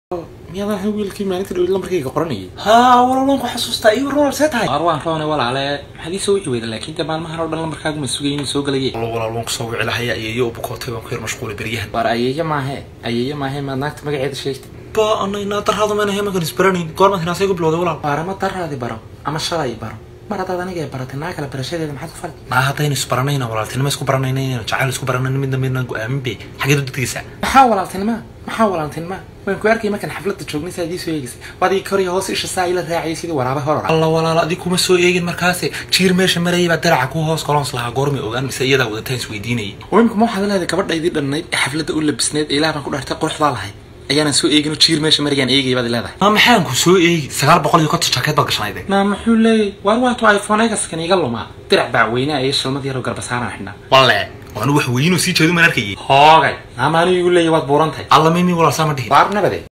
miyaad ahay wiilkii maalinta dhow lambarkayga qoranayay haa walaalan ku xasuustaa iyo ronald see tahay qaar waan roone walaale maxaad ii soo wici weyda laakiin de maalmahan oo dhan lambarkaagu ma sugayay inuu soo galaye wallo walaal waan kusoo wici lahaya ayeeyo u bukootay waan ku yar mashquulay beryahan war ayeeyo maahe ayeeyo maahe maad naagta magaceeda sheegtay ba ana inaa darhaadu mayna hemankan isbaranayn goormaad hinaasay ku bilowday walaal waar ama daraadi baro ama shalay baro mar haddaad aniga ay baratay naa kale barashadeeda maxaad ku fali naa haddaynu isbaranayna walaaltinima isku baranayna inaynu jacayl isku baranayna midna midna go-aamin be xageed u degdegaysaa maxaa walaaltinima maxaa walaaltinima waan ku arkay markaan xafladda joognay saa idii soo eegaysay waad ii koriya hoos isha saa ila raacayay sidii waraaba horora alla walaal adig kuma soo eegin markaase jiir meesha marayay baa daraca ku hoos koloons lahaa goormay ogaan mise iyadaa wadataan isweydiinayay imika ma waxaad leedahay gabadhaydii dhannayd ee xafladda u labisneed ee ilaah baan ku dhaartay quruxdaa lahay ayaanan soo eegin oo jiir meesha marayaan eegay baad leedahay maa maxaan ku soo eegi sagaal boqol iyo konton jaakeed baad gashanayde naa muxuu leeyay waar waato iphone egaskan iga lumaa dirac bacweynaa iyo shalmad yaroo garbasaaraan xidhnaa walle waanu wax weynoo sii jeedu maan arkayay hoogay naa maanigu leeyay waad buurantahay alla mimi walaal saa ma dhihin waar nabade